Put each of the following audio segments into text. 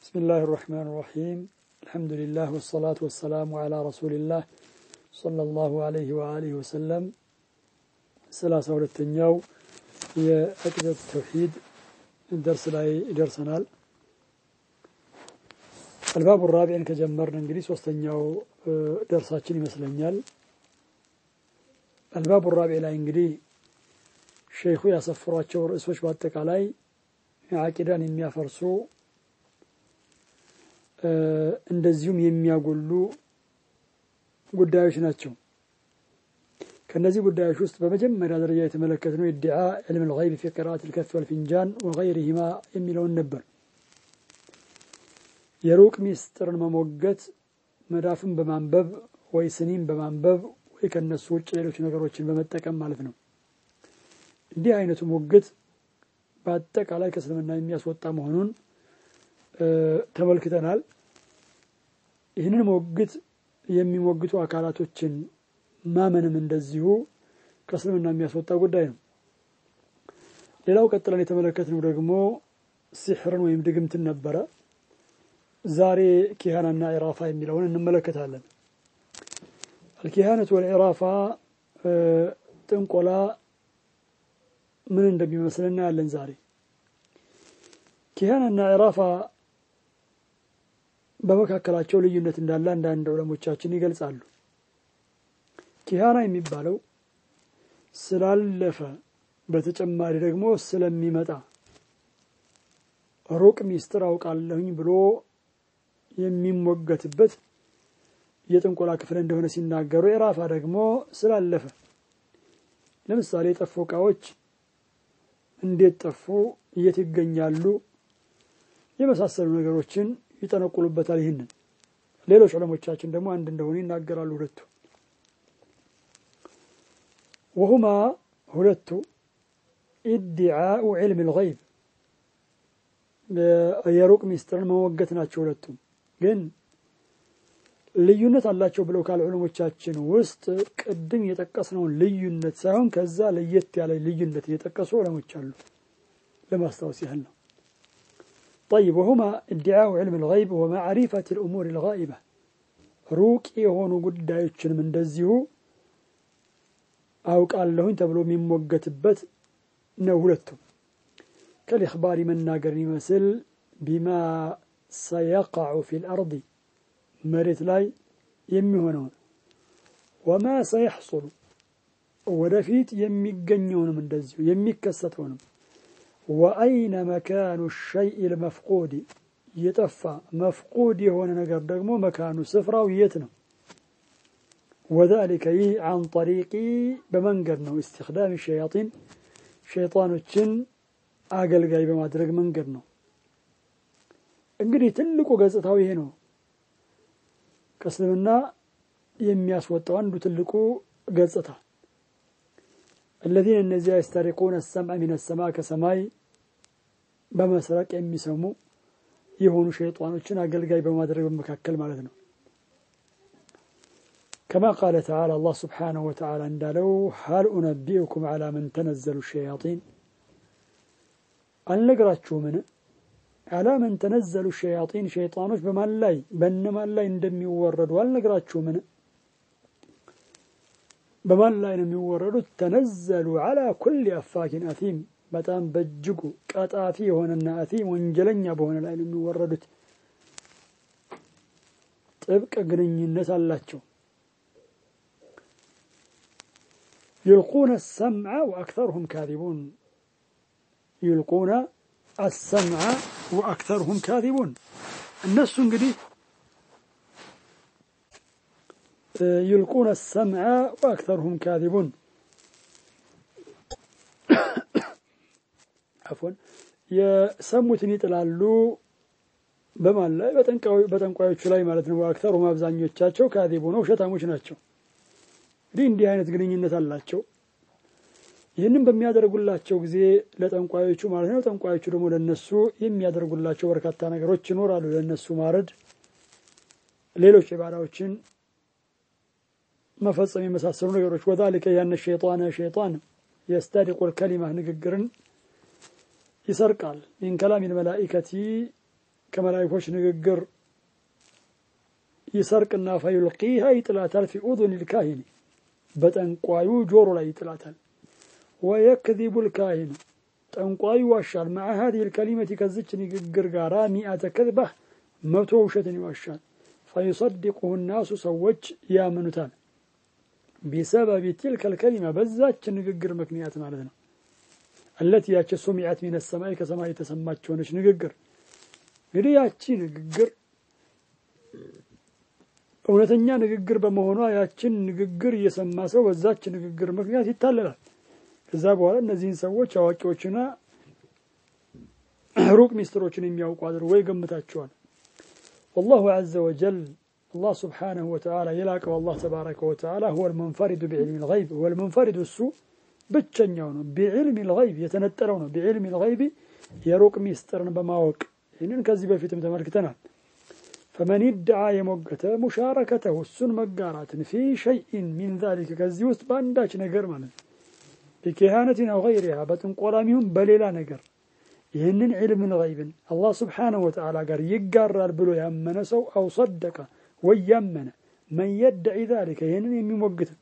بسم الله الرحمن الرحيم الحمد لله والصلاة والسلام على رسول الله صلى الله عليه وآله وسلم سلاسة ሁለተኛው የአቂደት ተውሂድ ደርስ ላይ ይደርሰናል አልባቡ ራቢዕን ከጀመርን እንግዲህ ሶስተኛው ደርሳችን ይመስለኛል አልባቡ ራቢዕ ላይ እንግዲህ ሸይኹ ያሰፈሯቸው ርዕሶች በአጠቃላይ አቂዳን የሚያፈርሱ እንደዚሁም የሚያጎሉ ጉዳዮች ናቸው ከእነዚህ ጉዳዮች ውስጥ በመጀመሪያ ደረጃ የተመለከትነው ኢድዓ ዕልም ልይብ ፊ ቅራአት ልከፍ ወልፊንጃን ወገይሪሂማ የሚለውን ነበር የሩቅ ሚስጥርን መሞገት መዳፍን በማንበብ ወይ ስኒም በማንበብ ወይ ከነሱ ውጭ ሌሎች ነገሮችን በመጠቀም ማለት ነው እንዲህ አይነቱ ሙግት በአጠቃላይ ከእስልምና የሚያስወጣ መሆኑን ተመልክተናል ይህንን ሞግት የሚሞግቱ አካላቶችን ማመንም እንደዚሁ ከእስልምና የሚያስወጣ ጉዳይ ነው ሌላው ቀጥለን የተመለከትነው ደግሞ ሲሕርን ወይም ድግምትን ነበረ ዛሬ ኪሃናና ኢራፋ የሚለውን እንመለከታለን አልኪሃነቱ ወልኢራፋ ጥንቆላ ምን እንደሚመስል እናያለን ዛሬ ኪሃናና ኢራፋ በመካከላቸው ልዩነት እንዳለ አንዳንድ ዑለሞቻችን ይገልጻሉ ኪሃና የሚባለው ስላለፈ በተጨማሪ ደግሞ ስለሚመጣ ሩቅ ሚስጥር አውቃለሁኝ ብሎ የሚሞገትበት የጥንቆላ ክፍል እንደሆነ ሲናገሩ ኢራፋ ደግሞ ስላለፈ ለምሳሌ የጠፉ እቃዎች እንዴት ጠፉ የት ይገኛሉ የመሳሰሉ ነገሮችን ይጠነቁሉበታል ይህንን ሌሎች ዑለሞቻችን ደግሞ አንድ እንደሆኑ ይናገራሉ ሁለቱ ወሁማ ሁለቱ ኢድዓኡ ዕልም ልይብ የሩቅ ሚስጥርን መሞገት ናቸው ሁለቱም ግን ልዩነት አላቸው ብለው ካለ ዑለሞቻችን ውስጥ ቅድም የጠቀስነውን ልዩነት ሳይሆን ከዛ ለየት ያለ ልዩነት እየጠቀሱ ዑለሞች አሉ ለማስታወስ ያህል ነው طيب وهما ادعاء علم الغيب ومعرفة الأمور الغائبة ሩቅ የሆኑ ጉዳዮችንም እንደዚሁ አውቃለሁኝ ተብሎ የሚሞገትበት ነው ሁለቱም ከልእክባሪ መናገርን ይመስል ቢማ ሰየቃዑ ፊ ልአርض መሬት ላይ የሚሆነውን ወማ ሰየሕሱሉ ወደፊት የሚገኘውንም እንደዚሁ የሚከሰተውንም ወአይነ መካኑ ሸይء ልመፍቁድ የጠፋ መፍቁድ የሆነ ነገር ደግሞ መካኑ ስፍራው የት ነው ወዛሊከ ይህ አን ጠሪቂ በመንገድ ነው እስትክዳም ሸያጢን ሸይጣኖችን አገልጋይ በማድረግ መንገድ ነው እንግዲህ ትልቁ ገጽታው ይሄ ነው ከእስልምና የሚያስወጣው አንዱ ትልቁ ገጽታ الذين እነዚያ يسترقون السمع من السماء ከሰማይ በመስረቅ የሚሰሙ የሆኑ ሸይጣኖችን አገልጋይ በማድረግ በመካከል ማለት ነው كما قال تعالى الله سبحانه وتعالى እንዳለው هل أنبئكم على من تنزل الشياطين አልነግራችሁምን على من تنزل الشياطين ሸይጣኖች በማን ላይ በእነማን ላይ እንደሚወረዱ አልነግራችሁምን በማን ላይ ነው የሚወረዱት ተነዘሉ አላ ኩል አፋኪን አቲም በጣም በእጅጉ ቀጣፊ የሆነና አቲም ወንጀለኛ በሆነ ላይ ነው የሚወረዱት ጥብቅ ግንኙነት አላቸው يلقون السمع وأكثرهم كاذبون يلقون السمع وأكثرهم كاذبون الناس እንግዲህ يلقون السمع وأكثرهم كاذبون عفوا የሰሙትን ይጥላሉ በማን ላይ በጠንቋዮቹ ላይ ማለት ነው አክተሩም አብዛኞቻቸው ካዚቡ ነው ውሸታሞች ናቸው እንግዲህ እንዲህ አይነት ግንኙነት አላቸው ይህንም በሚያደርጉላቸው ጊዜ ለጠንቋዮቹ ማለት ነው ጠንቋዮቹ ደግሞ ለነሱ የሚያደርጉላቸው በርካታ ነገሮች ይኖራሉ ለነሱ ማረድ ሌሎች ኢባዳዎችን መፈጸም የመሳሰሉ ነገሮች ወዛሊከ ያነ ሸይጣነ ሸይጣን የስተሪቁ ልከሊማ ንግግርን ይሰርቃል ሚን ከላም ልመላኢከቲ ከመላይኮች ንግግር ይሰርቅና ፈዩልቂሃ ይጥላታል ፊ ኡዙን ልካሂኒ በጠንቋዩ ጆሮ ላይ ይጥላታል። ወየክዚቡ ልካሂኑ ጠንቋዩ ይዋሻል። መዓ ሀዚህ ልከሊመቲ ከዝች ንግግር ጋራ ሚአተ ከዝባህ መቶ ውሸትን ይዋሻል። ፈዩሰድቁሁ ናሱ ሰዎች ያምኑታል። ቢሰበቢ ቲልከ ልከሊማ በዛች ንግግር ምክንያት ማለት ነው። አለቲ ያች ሱሚዐት ሚነ ሰማይ ከሰማይ የተሰማች ሆነች ንግግር እንግዲህ ያቺ ንግግር እውነተኛ ንግግር በመሆኗ ያችን ንግግር እየሰማ ሰው በዛች ንግግር ምክንያት ይታለላል። ከዛ በኋላ እነዚህን ሰዎች አዋቂዎችና ሩቅ ሚስጥሮችን የሚያውቁ አድርጎ ይገምታቸዋል። ወላሁ ዐዘ ወጀል አላህ ስብሓነሁ ወተዓላ የላቀው አላህ ተባረከ ወተዓላ ሁወ ልሙንፈሪዱ ቢዕልሚ ልገይብ ሁወ ልሙንፈሪዱ እሱ ብቸኛው ነው። ቢዕልሚ ልገይብ የተነጠለው ነው። ቢዕልሚ ልገይብ የሩቅ ሚስጥርን በማወቅ ይህንን ከዚህ በፊትም ተመልክተናል። ፈመን ይድዓ የሞገተ ሙሻረከተሁ እሱን መጋራትን ፊ ሸይኢን ሚን ዛሊከ ከዚህ ውስጥ በአንዳች ነገር ማለት ነው ቢኪሃነቲን አው ገይሪሃ በጥንቆላም ይሁን በሌላ ነገር ይህንን ዕልም ልገይብን አላህ ስብሓነሁ ወተዓላ ጋር ይጋራል ብሎ ያመነ ሰው አው ሰደቀ ወይ ያመነ መን የድዒ ዛሊከ ይህንን የሚሞግትን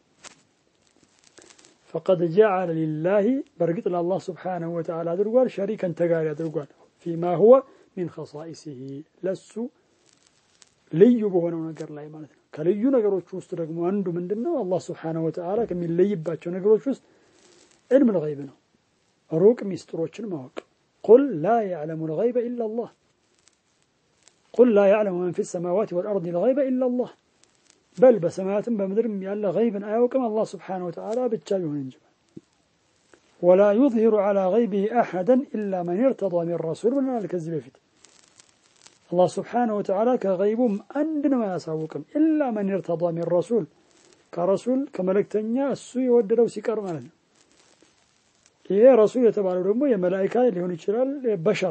ፈቀድ ጀዓለ ሊላሂ በእርግጥ ለአላህ ስብሓነሁ ወተዓላ አድርጓል ሸሪከን ተጋሪ አድርጓል ፊማ ሁወ ሚን ኸሳኢሲሂ ለሱ ልዩ በሆነው ነገር ላይ ማለት ነው። ከልዩ ነገሮች ውስጥ ደግሞ አንዱ ምንድን ነው? አላህ ስብሓነሁ ወተዓላ ከሚለይባቸው ነገሮች ውስጥ ዕልም ልገይብ ነው። ሩቅ ሚስጥሮችን ማወቅ ቁል ላ ያዕለሙ ልገይበ ኢላ ላህ ቁል ላ ያዕለሙ መን ፊ ሰማዋት ወልአርድ ልገይበ ኢላ ላህ በል በሰማያትም በምድርም ያለ ገይብን አያውቅም አላህ ስብሓነሁ ወተዓላ ብቻ ቢሆን እንጂ ወላ ዩዝሂሩ ዐላ ገይቢሂ አሐደን ኢላ መን irተዳ ሚን ረሱል ብለናል ከዚህ በፊት አላህ ስብሓነሁ ወተዓላ ከገይቡም አንድንም አያሳውቅም ኢላ መን irተዳ ሚን ረሱል ከረሱል ከመልእክተኛ እሱ የወደደው ሲቀር ማለት ነው። ይሄ ረሱል የተባለው ደግሞ የመላኢካ ሊሆን ይችላል፣ በሸር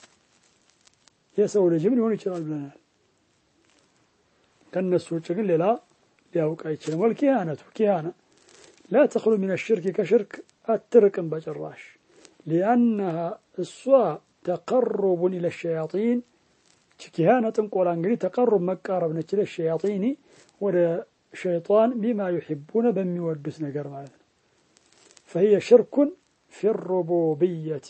የሰው ልጅም ሊሆን ይችላል ብለናል። ከእነሱ ውጭ ግን ሌላ ሊያውቅ አይችልም። ወልኪሃነቱ ኪሃና ላ ተኽሉ ሚን ሽርክ ከሽርክ አትርቅም በጭራሽ ሊአነሃ እሷ ተቀሩቡን ኢለ ሸያጢን ኪሃነ ጥንቆላ እንግዲህ ተቀሩብ መቃረብ ነች። ለሸያጢኒ ወደ ሸይጣን ቢማ ዩሒቡነ በሚወዱት ነገር ማለት ነው። ፈሂየ ሽርኩን ፊ ሩቡብየቲ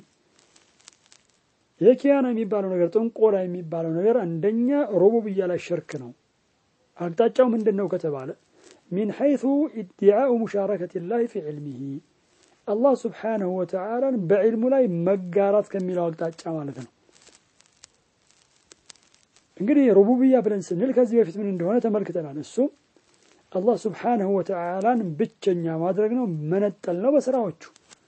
የኪያና የሚባለው ነገር ጥንቆላ የሚባለው ነገር አንደኛ ሩቡብያ ላይ ሽርክ ነው። አቅጣጫው ምንድን ነው ከተባለ ሚን ሐይቱ ኢድዓኡ ሙሻረከት ላህ ፊ ዕልሚሂ አላህ ስብሓነሁ ወተዓላን በዕልሙ ላይ መጋራት ከሚለው አቅጣጫ ማለት ነው። እንግዲህ ሩቡብያ ብለን ስንል ከዚህ በፊት ምን እንደሆነ ተመልክተናል። እሱም አላህ ስብሓነሁ ወተዓላን ብቸኛ ማድረግ ነው፣ መነጠል ነው በስራዎቹ።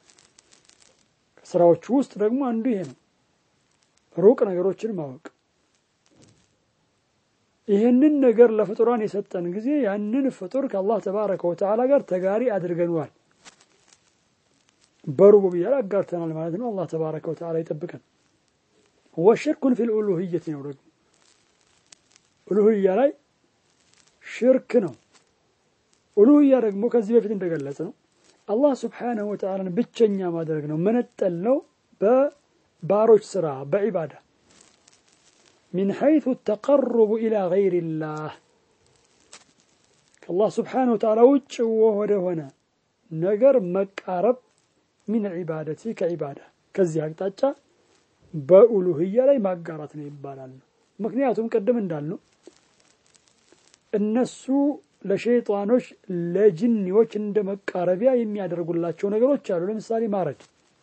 ከስራዎቹ ውስጥ ደግሞ አንዱ ይሄ ነው፣ ሩቅ ነገሮችን ማወቅ። ይህንን ነገር ለፍጡራን የሰጠን ጊዜ ያንን ፍጡር ከአላህ ተባረከ ወተዓላ ጋር ተጋሪ አድርገነዋል። በሩቡብያ ላይ አጋርተናል ማለት ነው። አላህ ተባረከ ወተዓላ ይጠብቀን። ወሽርኩን ፊል ኡሉህየት ነው ደግሞ ኡሉህያ ላይ ሽርክ ነው። ኡሉህያ ደግሞ ከዚህ በፊት እንደገለጽ ነው አላህ ስብሓነሁ ወተዓላን ብቸኛ ማድረግ ነው፣ መነጠል ነው በባሮች ስራ በዒባዳ ሚን ሐይቱ ተቀሩቡ ኢላ ገይሪላህ ከአላህ ስብሓነሁ ወተዓላ ውጭ ወደ ሆነ ነገር መቃረብ ሚን ዒባደቲ ከዒባዳ ከዚህ አቅጣጫ በኡሉህያ ላይ ማጋራት ነው ይባላል። ምክንያቱም ቅድም እንዳልነው እነሱ ለሸይጣኖች ለጅኒዎች እንደ መቃረቢያ የሚያደርጉላቸው ነገሮች አሉ። ለምሳሌ ማረድ።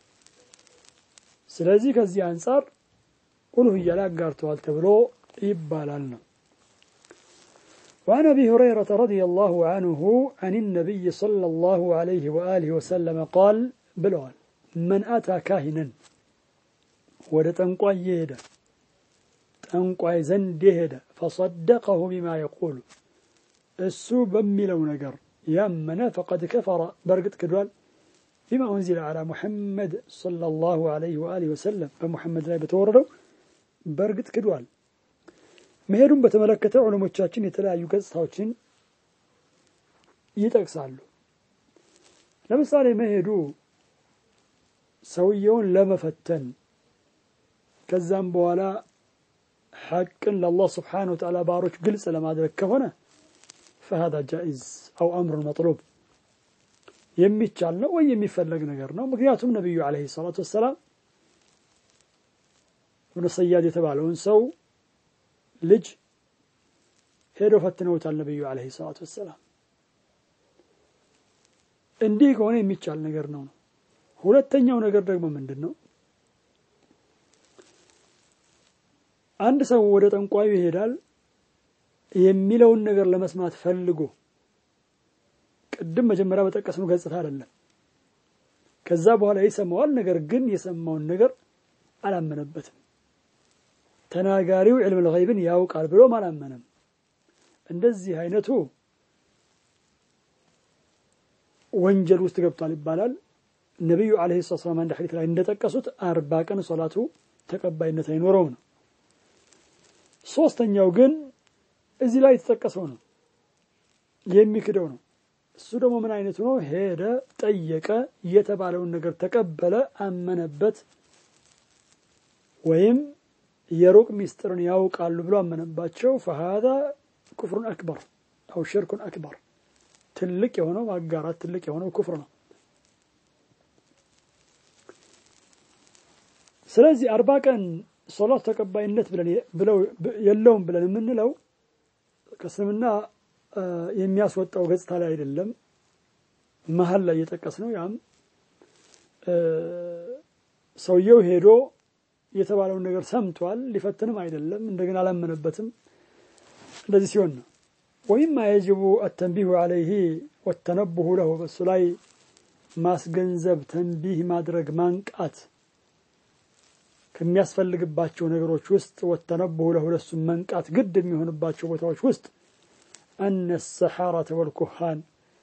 ስለዚህ ከዚህ አንጻር ኡሉህያ ላይ አጋርተዋል ተብሎ ይባላል ነው። وعن أبي هريرة رضي الله عنه عن النبي صلى الله عليه وآله وسلم قال بلوال من أتى كاهنا ወደ ጠንቋይ የሄደ ጠንቋይ ዘንድ የሄደ ፈሰደቀሁ ቢማ የቁሉ እሱ በሚለው ነገር ያመነ ፈቀድ ከፈረ በእርግጥ ክዷል። ቢማ ኡንዚለ ዓላ ሙሐመድ ሰለላሁ ዐለይሂ ወአሊሂ ወሰለም በሙሐመድ ላይ በተወረደው በእርግጥ ክዷል። መሄዱን በተመለከተ ዑለሞቻችን የተለያዩ ገጽታዎችን ይጠቅሳሉ። ለምሳሌ መሄዱ ሰውየውን ለመፈተን ከዛም በኋላ ሐቅን ለአላህ ስብሓነሁ ወተዓላ ባሮች ግልጽ ለማድረግ ከሆነ ፈሃዳ ጃኢዝ አው አምሩን መጥሉብ የሚቻል ነው ወይ የሚፈለግ ነገር ነው። ምክንያቱም ነቢዩ ዓለይሂ ሰላቱ ወሰላም እብኑ ሰያድ የተባለውን ሰው ልጅ ሄደው ፈትነውታል። ነቢዩ ዓለይሂ ሰላቱ ወሰላም እንዲህ ከሆነ የሚቻል ነገር ነው ነው። ሁለተኛው ነገር ደግሞ ምንድን ነው? አንድ ሰው ወደ ጠንቋዩ ይሄዳል የሚለውን ነገር ለመስማት ፈልጎ ቅድም መጀመሪያ በጠቀስነው ገጽታ አይደለም። ከዛ በኋላ ይሰማዋል። ነገር ግን የሰማውን ነገር አላመነበትም። ተናጋሪው ዕልም ልገይብን ያውቃል ብሎም አላመነም። እንደዚህ አይነቱ ወንጀል ውስጥ ገብቷል ይባላል። ነቢዩ ዓለይሂ ሰላቱ ወሰላም አንድ ሐዲስ ላይ እንደጠቀሱት አርባ ቀን ሶላቱ ተቀባይነት አይኖረውም ነው። ሶስተኛው ግን እዚህ ላይ የተጠቀሰው ነው የሚክደው ነው። እሱ ደግሞ ምን አይነቱ ነው? ሄደ፣ ጠየቀ፣ የተባለውን ነገር ተቀበለ፣ አመነበት፣ ወይም የሩቅ ሚስጥርን ያውቃሉ ብሎ አመነባቸው። ፈሃዛ ኩፍሩን አክበር አው ሽርኩን አክበር ትልቅ የሆነው ማጋራት ትልቅ የሆነው ኩፍር ነው። ስለዚህ አርባ ቀን ሶላት ተቀባይነት ብለው የለውም ብለን የምንለው ከእስልምና የሚያስወጣው ገጽታ ላይ አይደለም። መሀል ላይ እየጠቀስ ነው። ያም ሰውየው ሄዶ የተባለውን ነገር ሰምቷል፣ ሊፈትንም አይደለም፣ እንደገና አላመነበትም። እንደዚህ ሲሆን ነው ወይም የጅቡ አተንቢሁ አለይህ ወተነቡሁ ለሁ በሱ ላይ ማስገንዘብ፣ ተንቢህ ማድረግ፣ ማንቃት ከሚያስፈልግባቸው ነገሮች ውስጥ ወተነቡሁ ለሁ ለሱም መንቃት ግድ የሚሆንባቸው ቦታዎች ውስጥ አነ ሰሓረተ ወልኩሃን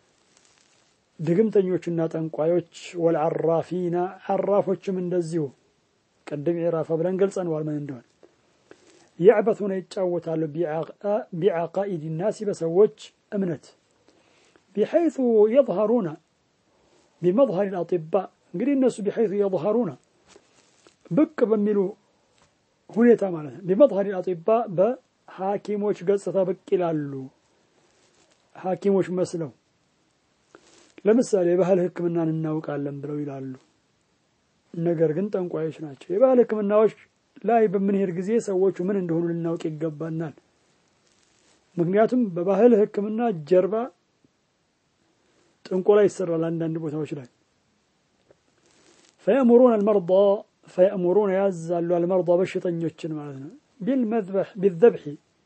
ድግምተኞችና ጠንቋዮች ወልዓራፊና ዓራፎችም እንደዚሁ ቅድም ኢራፋ ብለን ገልጸነዋል ምን እንደሆነ የዕበቱነ ይጫወታሉ ቢዓቃኢድ ናሲ በሰዎች እምነት ቢሐይث የظሀሩነ ቢመظሀር አጢባ እንግዲህ እነሱ ቢሐይث የظሀሩነ ብቅ በሚሉ ሁኔታ ማለት ነው። ቢመظሀር አጢባ በሐኪሞች ገጽታ ብቅ ይላሉ። ሐኪሞች መስለው ለምሳሌ የባህል ሕክምናን እናውቃለን ብለው ይላሉ። ነገር ግን ጠንቋዮች ናቸው። የባህል ሕክምናዎች ላይ በምንሄድ ጊዜ ሰዎቹ ምን እንደሆኑ ልናውቅ ይገባናል። ምክንያቱም በባህል ሕክምና ጀርባ ጥንቆላ ይሰራል። አንዳንድ ቦታዎች ላይ ፈየእሙሩን አልመርዳ ፈየእሙሩን ያዛሉ አልመርዳ በሽተኞችን ማለት ነው ቢዘብሒ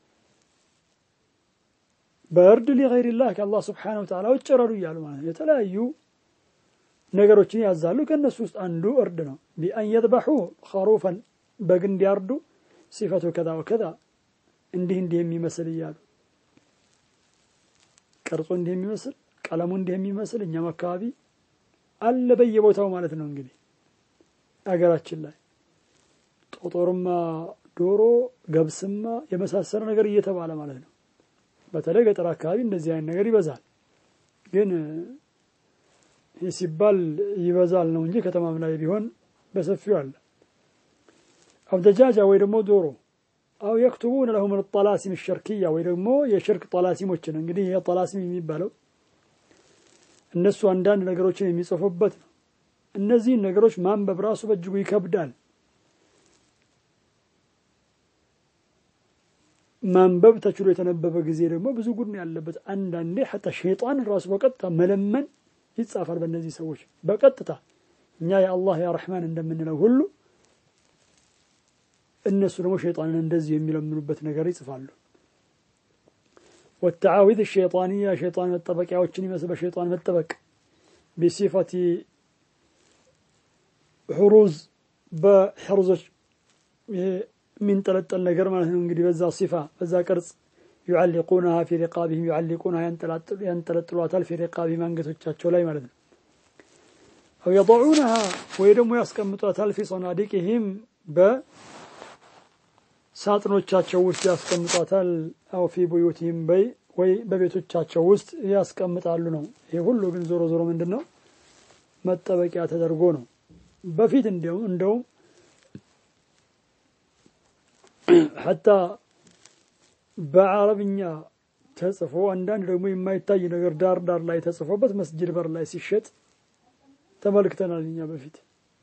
በእርድ ሊገይሪላህ ከአላህ ስብሓነሁ ወተዓላ ውጭ ረዱ እያሉ ማለት ነው። የተለያዩ ነገሮችን ያዛሉ። ከእነሱ ውስጥ አንዱ እርድ ነው። ቢአን የዝበሑ ኸሩፈን በግ እንዲያርዱ ሲፈቱ ከዛ ወከዛ እንዲህ እንዲህ የሚመስል እያሉ ቅርጹ እንዲህ የሚመስል ቀለሙ እንዲህ የሚመስል እኛም አካባቢ አለ በየቦታው ማለት ነው። እንግዲህ አገራችን ላይ ጦጦርማ፣ ዶሮ፣ ገብስማ የመሳሰለ ነገር እየተባለ ማለት ነው። በተለይ ገጠር አካባቢ እንደዚህ አይነት ነገር ይበዛል። ግን ይህ ሲባል ይበዛል ነው እንጂ ከተማም ላይ ቢሆን በሰፊው አለ። አው ደጃጃ ወይ ደግሞ ዶሮ አው የክቱቡን ለሁም ጠላሲም ሸርክያ ወይ ደግሞ የሽርክ ጠላሲሞችን እንግዲህ ይህ ጠላሲም የሚባለው እነሱ አንዳንድ ነገሮችን የሚጽፉበት ነው። እነዚህን ነገሮች ማንበብ ራሱ በእጅጉ ይከብዳል። ማንበብ ተችሎ የተነበበ ጊዜ ደግሞ ብዙ ጉድ ነው ያለበት። አንዳንዴ ሐታ ሸይጣን ራሱ በቀጥታ መለመን ይጻፋል በእነዚህ ሰዎች በቀጥታ እኛ የአላህ ያ ረሕማን እንደምንለው ሁሉ እነሱ ደግሞ ሸይጣንን እንደዚህ የሚለምኑበት ነገር ይጽፋሉ። ወተዓዊዝ ሸይጣንያ ሸይጣን መጠበቂያዎችን ይመስል በሸይጣን መጠበቅ ቢሲፈቲ ሕሩዝ በሕሩዞች የሚንጠለጠል ነገር ማለት ነው። እንግዲህ በዛ ሲፋ በዛ ቅርጽ ዩዓሊቁናሃ ፊ ሪቃቢህም ዩዓሊቁናሃ ያንጠለጥሏታል ፊ ሪቃቢህም አንገቶቻቸው ላይ ማለት ነው። አው የضዑናሃ ወይ ደግሞ ያስቀምጧታል ፊ ሶናዲቅህም በሳጥኖቻቸው ውስጥ ያስቀምጧታል። አው ፊ ቡዩቲህም በይ ወይ በቤቶቻቸው ውስጥ ያስቀምጣሉ ነው። ይሄ ሁሉ ግን ዞሮ ዞሮ ምንድን ነው መጠበቂያ ተደርጎ ነው። በፊት እንዲያውም እንደውም ሐታ በአረብኛ ተጽፎ አንዳንድ ደግሞ የማይታይ ነገር ዳር ዳር ላይ ተጽፎበት መስጅድ በር ላይ ሲሸጥ ተመልክተናል እኛ በፊት።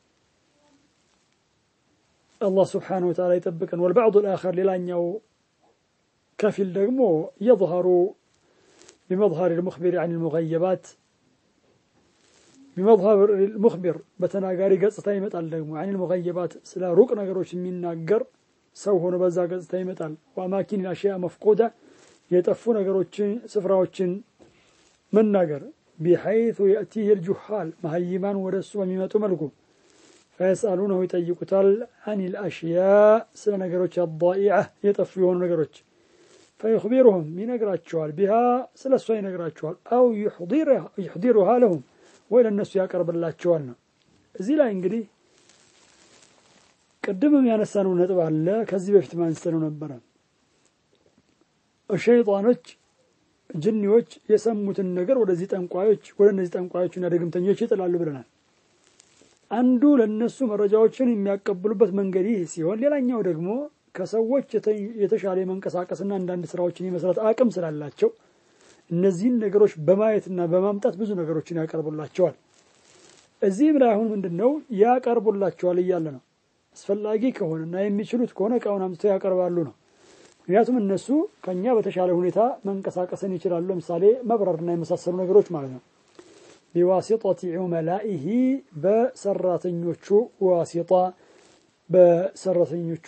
አላህ ስብሓነሁ ወተዓላ ይጠብቀን። ወልባዕዱ ልአኸር ሌላኛው ከፊል ደግሞ የظهሩ ቢመظهር ልሙኽቢር ዐን ልሙገየባት ቢመظهር ልሙኽቢር በተናጋሪ ገጽታ ይመጣል። ደግሞ ዐን ልሙገየባት ስለ ሩቅ ነገሮች የሚናገር ሰው ሆኖ በዛ ገጽታ ይመጣል። ወአማኪን አሽያ መፍቁዳ የጠፉ ነገሮችን ስፍራዎችን መናገር ቢሐይቱ የእቲህ ልጁሃል መሀይማን ወደ እሱ በሚመጡ መልኩ ፈየስአሉነሁ ይጠይቁታል አን ልአሽያ ስለ ነገሮች አዳኢዐ የጠፉ የሆኑ ነገሮች ፈዩኽቢሩሁም ይነግራቸዋል ቢሃ ስለ እሷ ይነግራቸዋል አው ዩሕዲሩሃ ለሁም ወይ ለእነሱ ያቀርብላቸዋል ነው እዚህ ላይ እንግዲህ ቅድምም ያነሳነው ነጥብ አለ ከዚህ በፊት ማንስተነው ነበረ ሸይጣኖች ጅኒዎች የሰሙትን ነገር ወደዚህ ጠንቋዮች ወደ እነዚህ ጠንቋዮችና ድግምተኞች ይጥላሉ ብለናል አንዱ ለነሱ መረጃዎችን የሚያቀብሉበት መንገድ ይህ ሲሆን ሌላኛው ደግሞ ከሰዎች የተሻለ የመንቀሳቀስና አንዳንድ ስራዎችን የመስራት አቅም ስላላቸው እነዚህን ነገሮች በማየትና በማምጣት ብዙ ነገሮችን ያቀርቡላቸዋል እዚህም ላይ አሁን ምንድን ነው ያቀርቡላቸዋል እያለ ነው አስፈላጊ ከሆነና የሚችሉት ከሆነ እቃውን አምጥተው ያቀርባሉ ነው ምክንያቱም እነሱ ከኛ በተሻለ ሁኔታ መንቀሳቀስን ይችላሉ ለምሳሌ መብረርና የመሳሰሉ ነገሮች ማለት ነው ቢዋሲጠቲ ዑመላኢሂ በሰራተኞቹ ዋሲጣ በሰራተኞቹ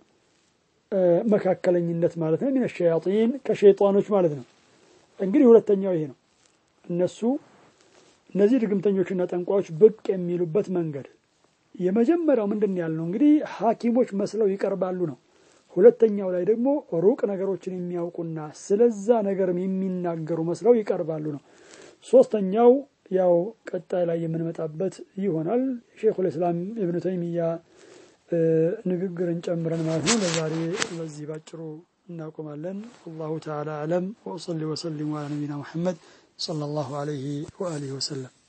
መካከለኝነት ማለት ነው ሚነ ሸያጢን ከሸይጣኖች ማለት ነው እንግዲህ ሁለተኛው ይሄ ነው እነሱ እነዚህ ድግምተኞችና ጠንቋዮች ብቅ የሚሉበት መንገድ የመጀመሪያው ምንድን ያልነው እንግዲህ ሐኪሞች መስለው ይቀርባሉ ነው ሁለተኛው ላይ ደግሞ ሩቅ ነገሮችን የሚያውቁና ስለዛ ነገርም የሚናገሩ መስለው ይቀርባሉ ነው ሶስተኛው ያው ቀጣይ ላይ የምንመጣበት ይሆናል ሼኹል እስላም ኢብኑ ተይሚያ ንግግርን ጨምረን ማለት ነው ለዛሬ በዚህ ባጭሩ እናቆማለን አላሁ ተዓላ አለም ወሰሊ ወሰሊሙ አላ ነቢና ሙሐመድ صلى الله عليه وآله وسلم